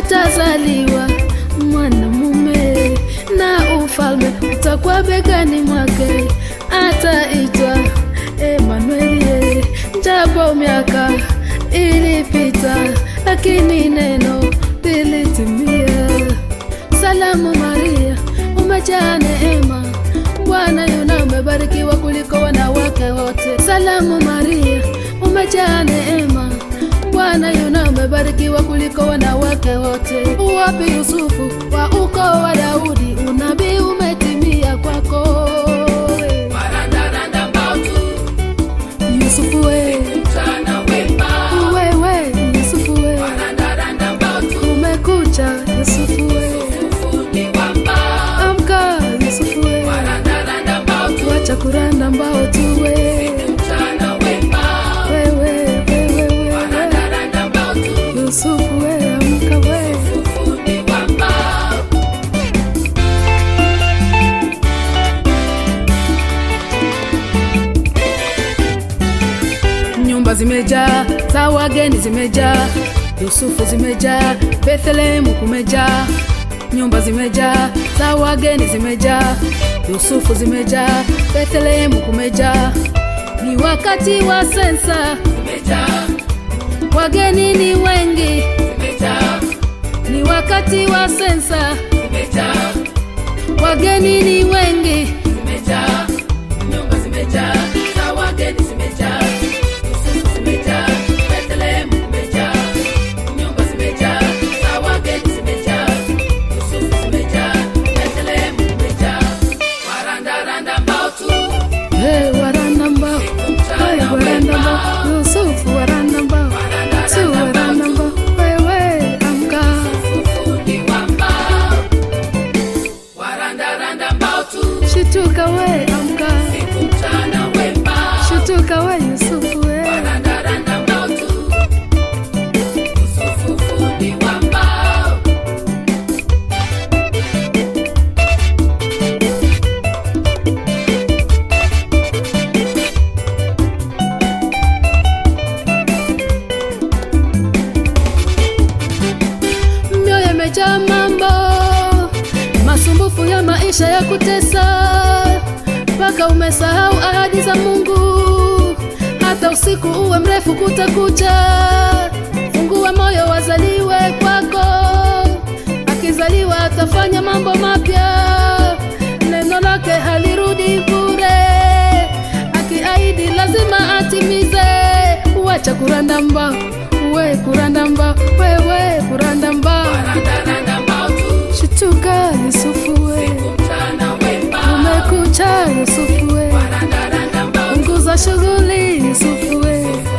atazaliwa mwanamume na ufalme utakuwa begani mwake, ataitwa Emanueli. Japo miaka ilipita, lakini neno lilitimia. Salamu Maria, umejaa neema, Bwana yuna umebarikiwa kuliko wanawake wote. Salamu Maria, umejaa neema, Bwana yuna umebarikiwa kuliko wanawake wote. Uwapi Yusufu wa ukoo wa Daudi, unabii umetimia kwako. Warandaranda mbautu, Yusufu we, mchana wema. wewe Yusufu we, Warandaranda mbautu, umekucha Yusufu we, fundi wa mbao. amka Yusufu we, Warandaranda mbautu, wacha kuranda mbao tuwe mchana wema. wewe wewe wewe Warandaranda mbautu, Yusufu we, amka we fundi wa mbao. nyumba zimejaa za wageni zimejaa yusufu zimejaa bethlehemu kumejaa nyumba zimejaa za wageni zimejaa yusufu zimejaa bethlehemu kumejaa ni wakati wa sensa Zimejaa, wageni ni wengi zimejaa, ni wakati wa sensa zimejaa, wageni ni wengi zimejaa. Nyumba zimejaa, za wageni zimejaa. Yusufu zimejaa, Bethlehem kumejaa. Nyumba zimejaa, za wageni zimejaa. Yusufu zimejaa, Bethlehem kumejaa. Warandaranda mbautu, hey, waranda mbao hey, waranda mbao yusufu waranda mbao su waranda mbao wewe amka fundi wa mbao. Warandaranda mbautu, shituka we amka mchana wema. shituka we yusufu we Warandaranda mbautu, Yusufu fundi wa mbao. mioyo imejaa mambo masumbufu ya maisha ya kutesa mpaka umesahau ahadi za mungu hata usiku uwe mrefu kutakucha fungua moyo wazaliwe kwako akizaliwa atafanya mambo mapya neno lake halirudi bure akiahidi lazima atimize wacha kuranda mbao we kuranda mbao wewe kuranda mbao Warandaranda mbautu, shituka yusufu we mchana wema. umekucha yusufu we Warandaranda mbautu, punguza shughuli yusufu we